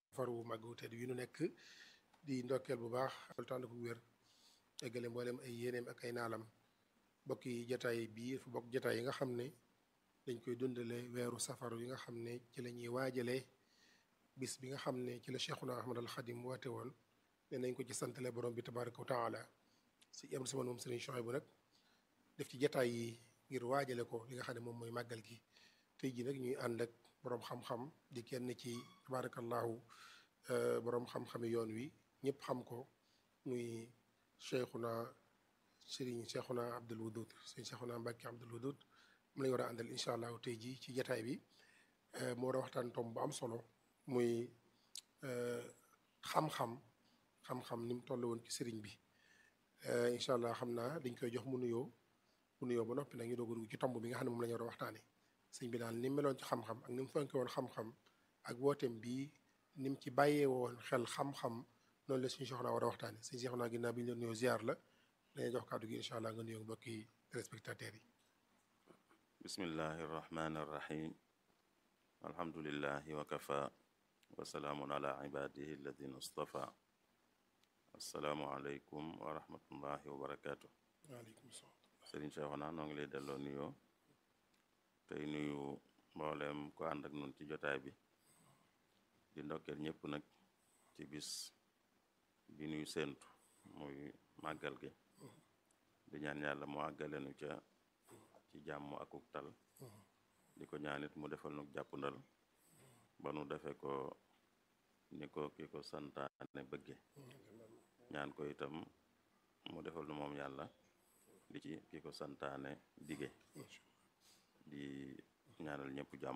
faru màggu tedd wi nu nekk di ndokkeel bu baax al tànd ko wér eggale mboolem ay yéeneem ak ay naalam bokki jataay bii dafa bokk jataay yi nga xam ne dañ koy dundale weeru safaru yi nga xam ne ci la ñuy waajalee bis bi nga xam ne ci la Cheikhuna Ahmad al Xadim woote woon ne nañ ko ci santale borom bi tabaraka wa taala si am si man moom sëriñ Chouaïb bu nag def ci jataay yi ngir waajale ko li nga xam ne moom mooy màggal gi tey ji nag ñuy ànd ak boroom xam-xam di kenn ci tabarakallahu boroom xam-xami yoon wi ñëpp xam ko muy Cheikhuna sëriñ Cheikhuna Abdul Wadud sëriñ Cheikhuna Mbàkke Abdul Wadud mu lañu war a àndal incha allahu tey ji ci jataay bi mu war a waxtaan tom bu am solo muy xam-xam xam-xam ni mu toll woon ci sëriñ bi incha allah xam naa dañ koy jox mu nuyoo mu nuyoo ba noppi nag ñu doog a dugg ci tomb bi nga xam ne moom la ñu war a waxtaane sëñ bi daal ni mu meloon ci xam-xam ak ni mu fonke woon xam-xam ak wooteem bii ni mu ci bàyyee woon xel xam-xam noonu la suñu soxna war a waxtaane sëñ soxna ginnaaw bi ñu la nuyoo ziar la dañuy jox kàddu gi incha allah nga nuyoo mbokki téléspectateurs yi bismillahi irrahmani irrahim alhamdulilahi wa kafa wa salaamun ala ibadihi alladina istafa assalaamu aleykum wa rahmatullahi wa barakaatu waaleykum salaam sëriñ Cheikhouna noo ngi lay delloo nuyoo tey nuyu mbooleem ko ànd ak nun ci jotaay bi di ndokkeel ñëpp nag ci bis bi nuy séentu muy màggal gi di ñaan yàlla mu àggalenu ca ci jàmm akuk tal di ko ñaanit mu defal nu jàpp ndal ba nu defe ko ni ko ki ko santaane bëgge ñaan ko itam mu defal nu moom yàlla di ci ki ko santaane dige di ñaanal ñëpp jàmm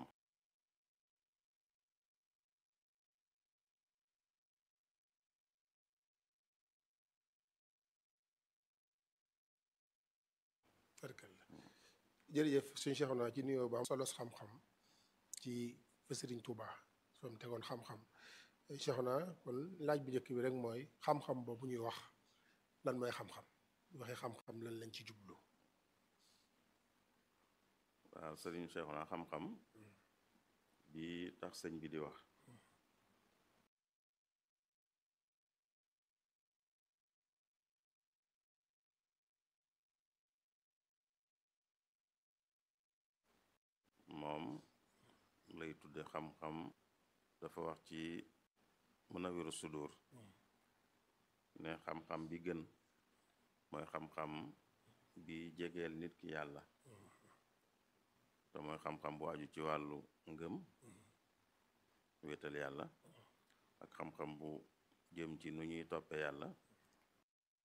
barkalla jërëjëf suñu Cheikhouna ci nuyoo ba am solo xam-xam ci fa Sëriñ Tuuba soo mu tegoon xam-xam Cheikhouna kon laaj bu njëkk bi rek mooy xam-xam boobu ñuy wax lan mooy xam-xam waxee xam-xam lan lañ ci jublu waaw sëriñ Cheikhouna xam-xam bi tax sëñ bi di wax moom lay tudde xam-xam dafa wax ci Munawiru Sudur ne xam-xam bi gën mooy xam-xam bi jegeel nit ki yàlla te mooy xam-xam bu aju ci wàllu ngëm wéetal yàlla ak xam-xam bu jëm ci nu ñuy toppe yàlla